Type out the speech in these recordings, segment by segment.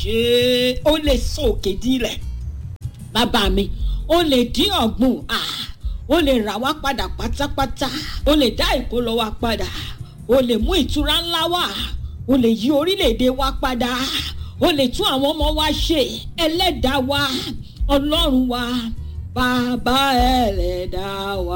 ṣé ó lè sọ òkè dílẹ̀ bàbá mi ó lè dín ọ̀gbun ó lè rà wá padà pátápátá ó lè dá ìkólọ wa padà ó lè mú ìtura ńlá wá ó lè yí orílẹ̀-èdè wa padà ó lè tún àwọn ọmọ wa ṣe ẹlẹ́dàá wa ọlọ́run wa bàbá ẹlẹ́dàá wa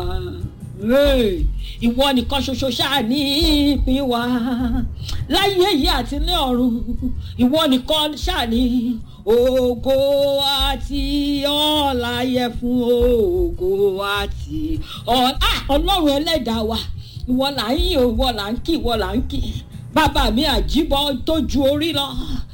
ìwọ nìkan ṣoṣo ṣáà ní ìpín wa láyé yìí àti ní ọ̀run ìwọ nìkan ṣáà ní ògo àti ọ̀la yẹ fún ògo àti ọ̀la ọlọ́run ẹlẹ́dàá wa ìwọ là ń yìn ìwọ là ń kí ìwọ là ń kí bàbá mi àjíbọ tó ju orí lọ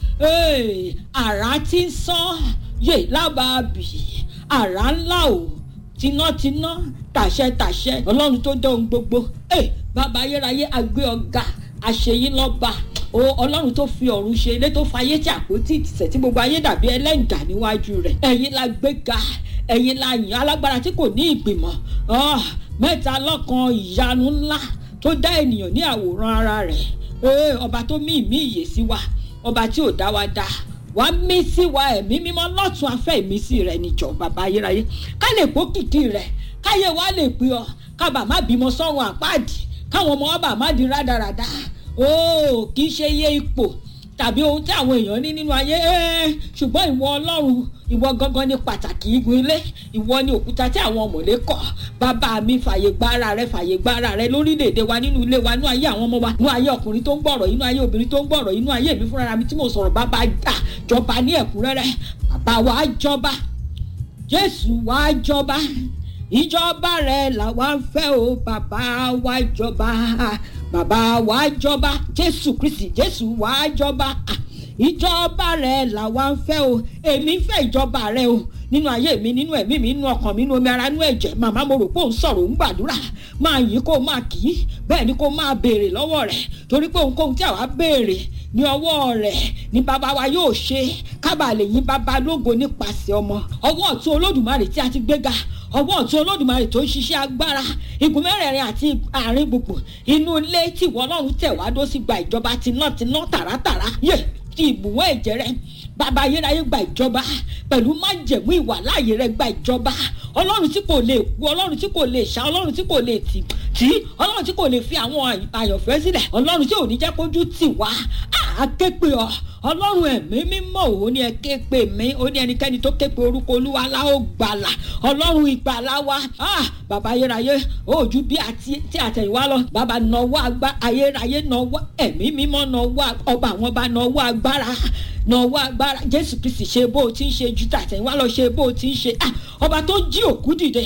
àrà tí ń sán yè lábàábì àrà ńlá o tinátiná tàṣẹtàṣẹ ọlọ́run tó dán ohun gbogbo bàbá ayérayé agbé ọ̀gá àṣeyín lọ́ba ọlọ́run tó fi ọ̀run ṣe ilé tó fayé tí àpótí ìtìsẹ̀ tí gbogbo ayé dàbí ẹlẹ́ǹgà níwájú rẹ̀ ẹ̀yin la gbéga ẹ̀yin la yìn alágbára tí kò ní ìgbìmọ̀ mẹ́ta lọ́kan ìyanu ńlá tó dá ènìyàn ní àwòrán ara rẹ̀ ọba tó mí ìmí ìyè sí wa ọba tí ò dá wa dá wá mí sí wa ẹ̀mí mímọ́ lọ́tún afẹ́ ìmísí rẹ̀ níjọ bàbá ayérayé ká lè pọ́ kìkì rẹ̀ káyé wa lè pè ọ́ kábà má bímọ sọ́run àpáàdì káwọn ọmọ ọba má di rádaràda ó kì í ṣe iye ipò tàbí ohun tí àwọn èèyàn ní nínú ayé ṣùgbọ́n ìwọ ọlọ́run ìwọ gangan ni pàtàkì igun ilé ìwọ ni òkúta tí àwọn ọmọlé kọ bàbá mi fàyè gbára rẹ fàyè gbára rẹ lórílẹ̀‐èdè wa nínú ilé wa nínú ayé àwọn ọmọ wa nínú ayé ọkùnrin tó ń gbọ̀rọ̀ inú ayé obìnrin tó ń gbọ̀rọ̀ inú ayé mi fúnra mi tí mo sọ̀rọ̀ bàbá gbà jọba ní ẹ̀kúnrẹ́rẹ́ bàbá wa jọba jésù wa jọba ìjọba rẹ làwa ń fẹ́ o bàbá wa jọba bàbá wa jọba jésù kristi jésù wa jọba ìjọba rẹ làwa ń fẹ́ o èmi ń fẹ́ ìjọba rẹ o nínú ayé mi nínú ẹ̀mí mi nínú ọkàn mi nínú omi ara nínú ẹ̀jẹ̀ màmá mo rò pé òun sọ̀rọ̀ òun gbàdúrà máa yìn kó máa kì í bẹ́ẹ̀ ni kó máa béèrè lọ́wọ́ rẹ̀ torí pé ohunkóhun tí àwa béèrè ní ọwọ́ rẹ̀ ní bàbá wa yóò ṣe kábà lè yìn bàbá lógo nípasẹ̀ ọmọ ọwọ́ ọ̀tún olódùmarè tí a ti gbéga ọwọ́ ọ̀tún olódùmarè tó ń ṣiṣẹ́ agbára igun mẹ́rẹ̀ẹ̀rin àti àárín gbùngbùn inú ilé tí ìwọ ọlọ́run tẹ̀ wá dó sí gba ìjọba tiná-tiná tàràtàrà yé ti ìbùwọ́ ẹ̀jẹ̀ rẹ bàbá ayérayé gba ìjọba pẹ̀lú májẹ̀mú ìwà láàyè rẹ gba ìjọba ọlọ́run tí kò lè kú ọlọ́run tí kò lè ṣá ọlọ́run tí kò lè tì tí ọlọ́run tí kò lè fi àwọn àyànfẹ́ sílẹ̀ ọlọ́run tí ò ní jẹ́ kójú tì wá á ké pe ọ ọlọ́run ẹ̀mí mímọ́ òun ni ẹ ké pe mí ó ní ẹnikẹ́ni tó ké pe orúkọ olúwa la ó gbàlà ọlọ́run ìgbàlà wa bàbá ayérayé ojú bí tí àtẹ̀yìnwá lọ bàbá nọwọ́ agbá ayérayé nọwọ́ ẹ̀mí mímọ́ nọwọ́ ọba àwọn ọba nọwọ́ agbára nọwọ́ agbára jésù kristi ṣe bó o ti ń ṣe ju tàtẹ̀yìnwá lọ ṣe bó o ti ń ṣe ọba tó jí òkú dìde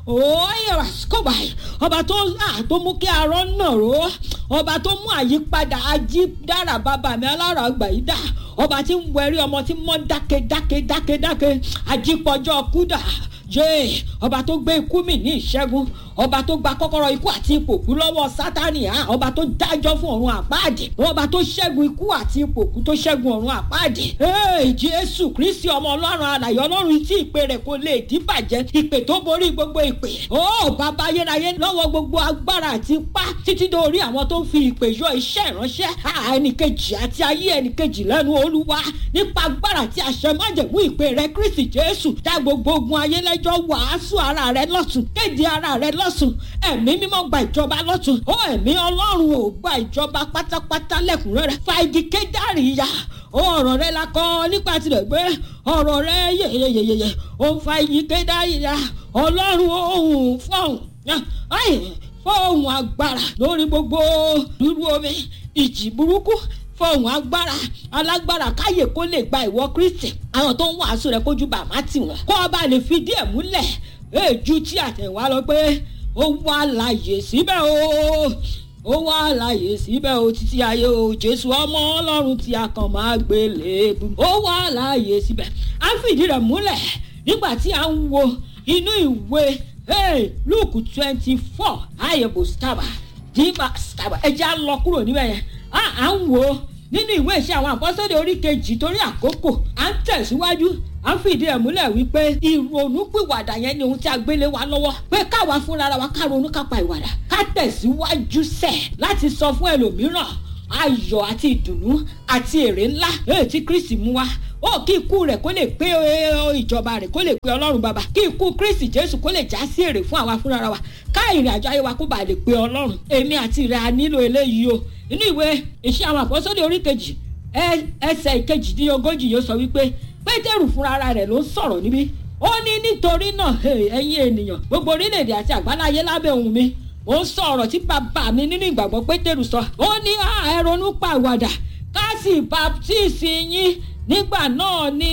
oyera skoba ọba tó tó mú kí arọ náà ró ọba tó mú àyípadà ají dára bàbá mi alára àgbà yìí dá ọba tí ń wẹrí ọmọ tí mọ dáke dáke dáke dáke ajípọjọ kúdà jẹ́ ọba tó gbé ikú mi ní ìṣẹ́gun ọba tó gba kọ́kọ́rọ́ ikú àti ipò kú lọ́wọ́ sátani hàn ọba tó dájọ́ fún ọ̀run àpáàdì ọba tó ṣẹ́gun ikú àti ipò kú tó ṣẹ́gun ọ̀run àpáàdì. ee jésù kristi ọmọ ọlọ́run alàyè ọlọ́run tí ìpè rẹ̀ kò lè díbàjẹ́ ìpè tó borí gbogbo ìpè. ó bàbá ayérayé lọ́wọ́ gbogbo agbára àti ipá títí dórí àwọn tó ń fi ìpè yọ iṣẹ́ ìránṣẹ́ ẹnìkejì àti ayé ẹnìkejì lẹ́nu olúwa nípa agbára àti àṣẹ májẹ̀mú ìpè rẹ̀ kristi jésù dá gbogbo ogun ayé lẹ́jọ́ wàásù ara rẹ̀ lọ́tún kéde ara rẹ̀ lọ́ lọ́sùn ẹ̀mí mímọ́ gba ìjọba lọ́tún ó ẹ̀mí ọlọ́run ò gba ìjọba pátápátá lẹ́kùnrẹ́rẹ́ fa igi kédàrí ya ọ̀rọ̀ rẹ la kọ́ nípa tirẹ̀ gbé ọ̀rọ̀ rẹ yeyeyeyeye ó ń fa igi kédàrí ya ọlọ́run òun fọ̀hún fọ̀hún agbára lórí gbogbo dúró omi ìjì burúkú fọhùn agbára alágbára káyè kó lè gba ìwọ kristi àwọn tó ń wàásù rẹ kójú bàmá tì wọn kó ọba lè fi díẹ̀ múlẹ̀ èjú tí àtẹ̀wá lọ pé ó wà láàyè síbẹ̀ o ó wà láàyè síbẹ̀ o títí ayé o jésù ọmọ ọlọ́run tí a kàn máa gbé léèbù ó wà láàyè síbẹ̀ á fìdí rẹ̀ múlẹ̀ nígbà tí a ń wo inú ìwé luke twenty four ayebo staba diva staba ẹja lọ kúrò níbẹ̀ yẹn à ń wo nínú ìwé ìṣe àwọn àpọ́sọ́dẹ̀ orí kejì torí àkókò à ń tẹ̀síwájú à ń fìdí ẹ̀ múlẹ̀ wípé ìrònú pìwàdà yẹn ni ohun tí a gbélé wa lọ́wọ́ pé káwa fúnra wa ká ronú ká pa ìwàdà ká tẹ̀síwájú sẹ̀ láti sọ fún ẹlòmíràn ayọ̀ àti ìdùnnú àti èrè ńlá èyí tí kristi mú wa ó kí ikú rẹ̀ kó lè pé ìjọba rẹ̀ kó lè pé ọlọ́run bàbá kí ikú kristi jésù kó lè já sí èrè fún àwa fúnra wa ká ìrìn àjò ayé wa kó bàa lè pé ọlọ́run èmi àti rẹ̀ a nílò eléyìí o inú ìwé iṣẹ́ àwọn àpọ́sọ́lé orí kejì ẹsẹ̀ ìkejìdínlógójì yóò sọ wípé pétérù fúnra rẹ̀ ló ń sọ̀rọ̀ níbí ó ní nítorí náà ẹ̀yin ènìyàn gbogbo orílẹ̀-èdè àti àgbáláyé lábẹ́ ohùn mi ó ń sọ ọ̀rọ̀ tí bàbá mi nínú ìgbàgbọ́ pétérù sọ ó ní ẹ ronú pàwàdà ká sì baptisi yín nígbà náà ni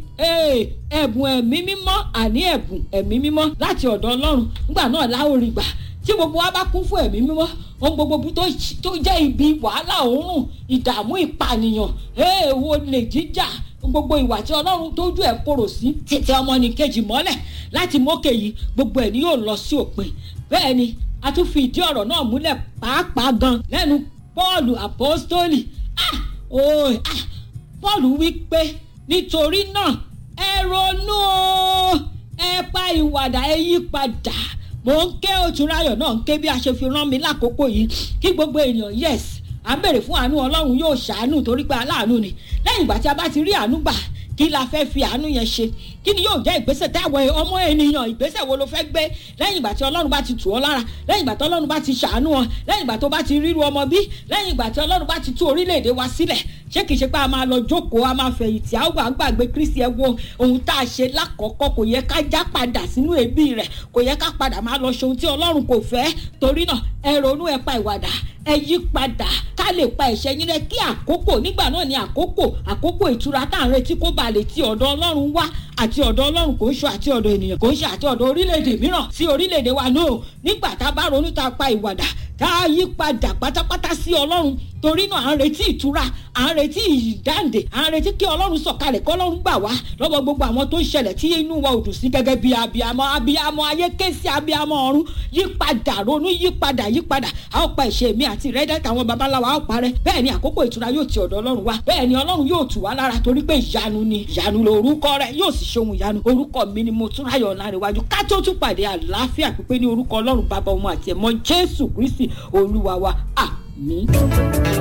ẹ̀bùn ẹ̀mí mímọ́ àní ẹ̀bùn ẹ̀mí mímọ́ láti ọ̀dọ̀ ọlọ́run nígbà náà láòrì gbà tí gbogbo wa bá kún fún ẹ̀mí mímọ́ ohun gbogbo tó jẹ́ ibi wàhálà òórùn ìdààmú ìpànìyàn èèwọ̀ lè jíjà gbogbo ìwà tí ọlọ́run tójú ẹ̀ korò sí títẹ ọmọnìkejì mọ́lẹ̀ láti mókè yìí gbogbo ẹ̀ ni yóò lọ sí òpin bẹ́ẹ̀ ni a tún fi ìdí ọ̀rọ̀ náà múlẹ̀ pàápàá gan lẹ́nu pọ́ọ̀lù àpọ́stólì ah oh ah pọ́ọ̀lù wí pé nítorí náà ẹ ronú o ẹ pa ìwàdà ẹ yí padà mò ń ké òtúnráyọ̀ náà ń ké bí a ṣe fi rán mi lákòókò yìí kí gbogbo ènìyàn yes à ń bèrè fún àánú ọlọ́run yóò ṣàánú torí pé aláàánú ni lẹ́yìn ìgbà tí a bá ti rí àánú gbà kí la fẹ́ fi àánú yẹn ṣe kí ni yóò jẹ́ ìgbésẹ̀ táwọn ọmọ ènìyàn ìgbésẹ̀ wo ló fẹ́ gbé lẹ́yìn ìgbà tí ọlọ́run bá ti tù ọ́ lára lẹ́yìn ìgbà tí ọlọ́run bá ti ṣàánú ọ lẹ́yìn ìgbà tó bá ti ríru ọmọ bí lẹ́yìn ìgbà tí ọlọ́run bá ti tú orílẹ̀-èdè wa sílẹ̀ ṣé kìí ṣe pé a máa lọ jókòó a máa fẹ̀yìntì a wà gbàgbé kristi ẹ wo ohun tá a ṣe lákọ̀ọ́kọ́ kò yẹ ká já padà sínú ẹbí rẹ̀ kò yẹ ká padà máa lọ ṣe ohun tí ọlọ́run kò fẹ́ torí náà ẹ ronú ẹ pa ìwàdà ẹ yí padà ká lè pa ẹ̀ṣẹ̀ yín rẹ́ kí àkókò nígbà náà ni àkókò àkókò ìtura tá à ń retí kó ba lè ti ọ̀dọ̀ ọlọ́run wá àti ọ̀dọ̀ ọlọ́run kò ń ṣe àti ọ̀dọ̀ ènìyàn kò ń ṣe àti ọ̀dọ̀ orílẹ̀-èdè mìíràn sí orílẹ̀-èdè wa náà nígbà tá a bá ronú tá a pa ìwàdà tá a yí padà pátápátá sí ọlọ́run torí náà à ń retí ìtura à ń retí ìdáǹdè à ń retí kí ọlọ́run sọ̀kalẹ̀ kí ọlọ́run gbà wá lọ́wọ́ gbogbo àwọn tó ń ṣẹlẹ̀ tí inú wa ò dùn sí gẹ́gẹ́ bí abiyamọ abiyamọ ayé ké sí abiyamọ ọ̀run yí padà ronú yí padà yí padà a ó pa ìṣe mi àti ìrẹ́dẹ́ táwọn babaláwa á parẹ́ bẹ́ẹ̀ ni àkókò ìtura yóò ti ọ̀dọ̀ ọlọ́run wá bẹ́ẹ̀ ni ọlọ́run yóò tù wá lára torí pé ìyanu ni ìyanu lorúkọ rẹ̀ yóò sì ṣohun ìyanu orúkọ mi ni mo tún ráyọ̀ láríwájú ká tó tún pàdé àlàáfíà pípé ní orúkọ ọlọ́run bàbá ọmọ àti ẹ̀mọ́ jésù kristi olúwa wa àmín.